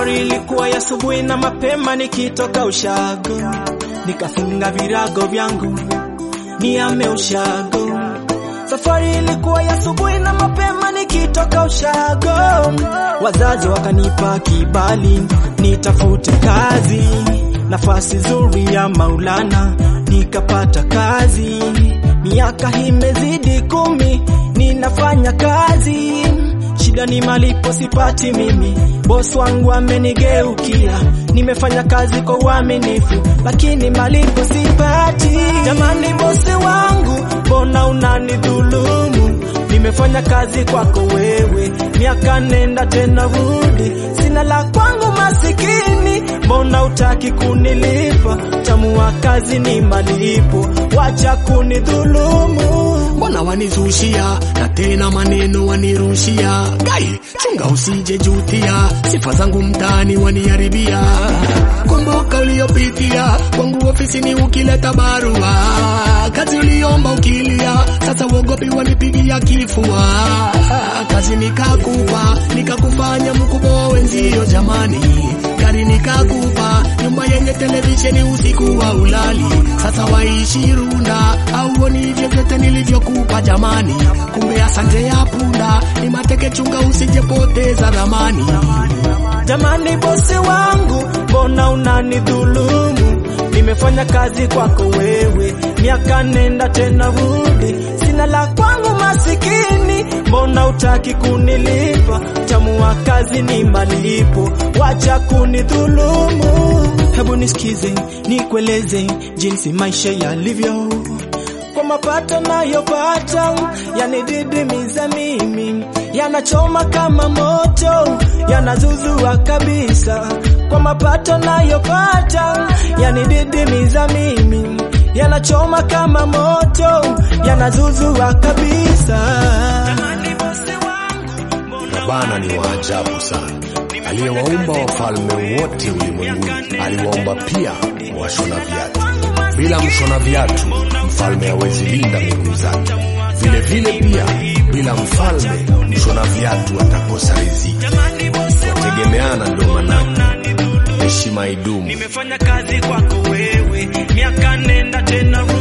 Safari ilikuwa ya asubuhi na mapema, nikitoka ushago nikafunga virago vyangu niame ushago. Safari ilikuwa ya asubuhi na mapema, nikitoka ushago, wazazi wakanipa kibali nitafute kazi, nafasi zuri ya Maulana nikapata kazi. Miaka imezidi kumi, ninafanya kazi shida ni malipo sipati mimi, bosi wangu amenigeukia. Nimefanya kazi kwa uaminifu, lakini malipo sipati. Jamani bosi wangu, mbona unanidhulumu? Nimefanya kazi kwako wewe, miaka nenda tena rudi, sina la kwangu masikini, mbona utaki kunilipa? Tamu wa kazi ni malipo, wacha kunidhulumu. mbona wanizushia na tena maneno wanirushia gai chunga usije jutia sifa zangu mtaani waniharibia kumbuka uliopitia kwangu ofisini ukileta barua kazi uliomba ukilia sasa uogopi wanipigia kifua kazi nikakupa nikakufanya mkubwa wenzio jamani gari nikakupa nyumba yenye televisheni usiku wa ulali sasa waishi runda auoni hivyo vyote nilivyokupa jamani kumbe asante ya punda ni mateke chunga usijepoteza dhamani Jamani bosi wangu, mbona unanidhulumu? Nimefanya kazi kwako wewe, miaka nenda tena rudi, sina la kwangu masikini, mbona utaki kunilipa? Tamu wa kazi ni malipo, wacha kunidhulumu. Hebu nisikize, nikueleze jinsi maisha yalivyo kwa mapato nayopata yanididimiza mimi, yanachoma kama moto, yanazuzua kabisa. Kwa mapato nayopata yanididimiza mimi, yanachoma kama moto, yanazuzua kabisa. Bwana ni wa ajabu sana. Aliyewaumba wafalme wote ulimwenguni, aliwaumba pia washona viatu. Bila mshona viatu, mfalme hawezi linda miguu zake. Vile vile pia, bila mfalme, mshona viatu atakosa riziki. Wategemeana ndio manake heshima idumu. Nimefanya kazi kwako wewe, miaka nenda tena rudi.